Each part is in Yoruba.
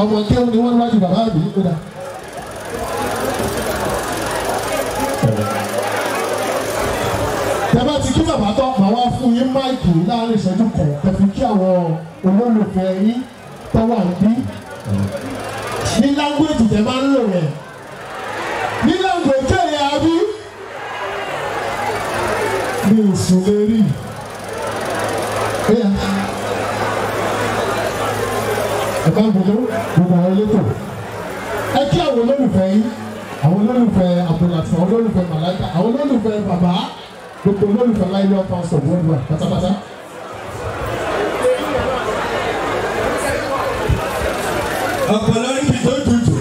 ọmọ kéwọn ni wọ́n wájú bàbá mi ó dà. tẹ́lá ti kí bàbá tán màá wá fún yín máìkì láàrin ìṣẹ́jú kan tẹ̀fi kí àwọn olólùfẹ́ yín tó wà níbí ní láńgbèjì tẹ máa ń lò rẹ̀ ní láńgbèjì ẹ̀yà abí mi ò sùn lè rí ẹ̀yà ẹ̀ka gbogbo gbogbo àwọn elétò ẹ kí àwọn olólùfẹ́ yín àwọn olólùfẹ́ abdulhati àwọn olólùfẹ́ malaika àwọn olólùfẹ́ bàbá gbogbo olólùfẹ́ láìlú ọ̀pá ọ̀sọ̀ wọ́ọ̀dùwà pátápátá. ọ̀pọ̀ lórí fi tó tutù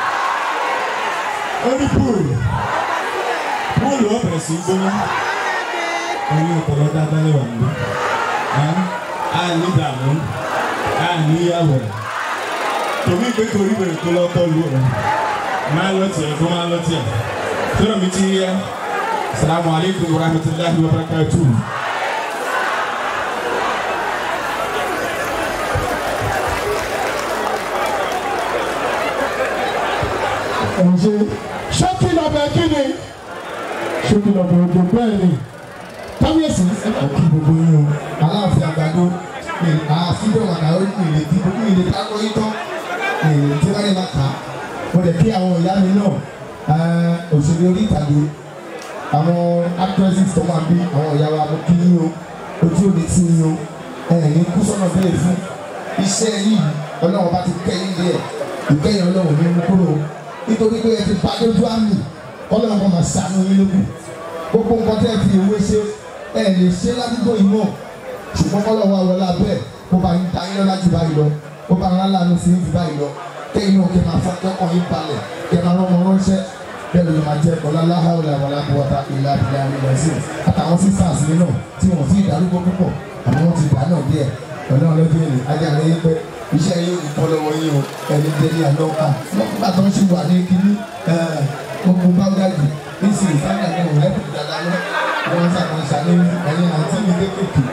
ó ní púùlù púùlù ó bẹ̀rẹ̀ sí í gbóná ẹni ọ̀pọ̀lọ́ dáadáa lè wà níbí a ní dààmú a ní yàwọ̀ tòmí pé torí bẹ̀rẹ̀ tó lọ́ tọ́ lu rẹ̀ máa lọ tiẹ̀ kó máa lọ tiẹ̀ tọ́lọ̀ mi ti yẹ salamu aleykum wa rahmatulahi wa barakatuh. ẹ̀jẹ̀ ṣókí lọ́bẹ̀ kí ni ṣókí lọ́bẹ̀ òjò bẹ́ẹ̀ ni kábíyèsí ẹ kò kí gbogbo yín o aláàfin àgbàdo àfihàn àdáwọ ìrèlè tí gbogbo ìrèlè kákọ yín tán ìrèlè tí wọn lè máa kà á mo lè kí àwọn ìyá mi náà òṣèré orí ìtàgé àwọn actresses tó máa bí àwọn ìyá wa mo kí yín o ojú òde tí yín o ẹ̀yìn kú sọ́nà bẹ́ẹ̀ fún iṣẹ́ yìí ọlọ́run bá ti kẹ́yìn díẹ̀ ìkẹyìn ọlọ́run ní mú kúrò nítorí pé ẹ ti bá lójú àmì ọlọ́run kan máa ṣàánú yín lókun gbogbo nǹkan tẹ́ ẹ fi ìwé ṣe ẹ lè ṣe ládùúgbò yìí mọ̀ ṣùgbọ́n kọ́lọ̀ wa wọlé abẹ́ kó bá yín dá yín lọ́la jù báyìí lọ kó bá ńlá lánàá sí jù báyìí lọ kẹ́yìn náà kẹ́ máa fọ́ kẹ́kọ̀ọ́ yín balẹ̀ kẹ́ máa rán wọn ránṣẹ́ bẹ́ẹ̀ ló máa jẹ́ ọ̀làlá hàwùlà wàlá bùwọ́tà ìlà ìlà ìlà sí àtàwọn sisters mi náà tí wọ́n ti dàrúgbó púpọ̀ àmọ́ wọ́n ti dà náà díẹ̀ ọ̀nà ọlọ́dún èlé ajá rẹ̀ yín pẹ́ iṣẹ́ yóò ní kọ́ lọ́wọ́ yín o ẹni délé àná ká nígbà tó ń ṣe wà ní kíní gbogbo báwùdájì ní sì ìfáàjà náà ò lẹ́kùn dáadáa lọ wọ́n ṣàkóso ní ẹ̀yìn àti mi kékèké.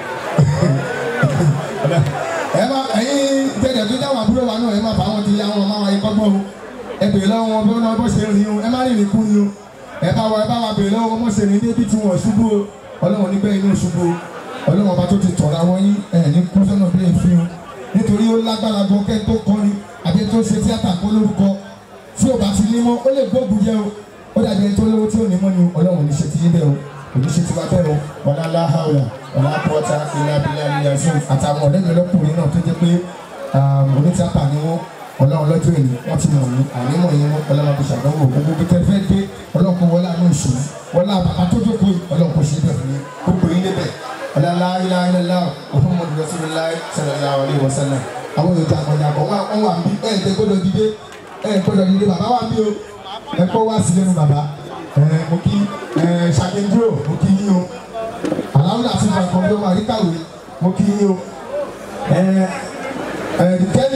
ẹ má ẹ̀yin tẹ̀lé tó jáwọ́ àbúrò wa náà ẹ má fà wọn ti yá wọn máa wáyé kọ́gbọ́n o ẹ bèrè lọ́wọ́ wọn bí wọ́n bọ́ ṣe rìn o ẹ má rìn ní kú ni o ẹ bá wa ẹ bá wa bèrè lọ́wọ́ wọn bọ́ ṣe rìn débi tí wọ́n ṣubú o ọlọ́wọ́n nígbẹ́ inú ṣubú o ọlọ́wọ́n bá tó ti tọ̀ra wọn yín ẹ̀ ní kú sọ́nà bí èéfín o nítorí ó lágbára gan kẹ́ tó kọrin àbí tó ṣe tíátà kó lórúkọ tí ò bá ti ní mọ́ ó lè gbógun jẹ o ó dàbí ẹni tó lówó tí ò ní mọ́ ni ọlọ́run ní ṣe ti yín bẹ́ẹ̀ o kò ní ṣe ti wá bẹ́ẹ̀ o ọ̀la láhàwùlà ọ̀la pọ́tà ilá abilá ilá fún àtàwọn ọ̀rẹ́ mi lọ́kùnrin náà tó jẹ́ pé onítìápà ni wọ́n ọlọ́run lọ́jọ́ èlé wọ́n ti mọ̀ ní ànímọ̀ yẹn wọ́n ọlọ́run kò ṣàdánwò gbogbo bí tẹ́fẹ́ dé ọlọ́run kò wọlé àánú ìṣòro wọlé àbàbà tó jókòó ọlọ́run kò ṣe bẹ́ẹ̀ fún yín gbogbo yín débẹ̀ ọ̀la láìláìlá Muhammadu Rasulullah sallallahu alaihi wasallam àwọn èèyàn jàǹkànjàǹkàn wọn wà bí ẹ ẹ gbọ́dọ̀ dìde ẹ gbọ́dọ̀ dìde bàbá wà bí o ẹ kọ́ wá sí lẹ́nu bàbá ẹ mo kí ẹ ṣàkíndúró mo kí yín o aláwùjọ àti ìfàkàn bí ó wà ríkàwé mo kí yín o ẹ ẹ the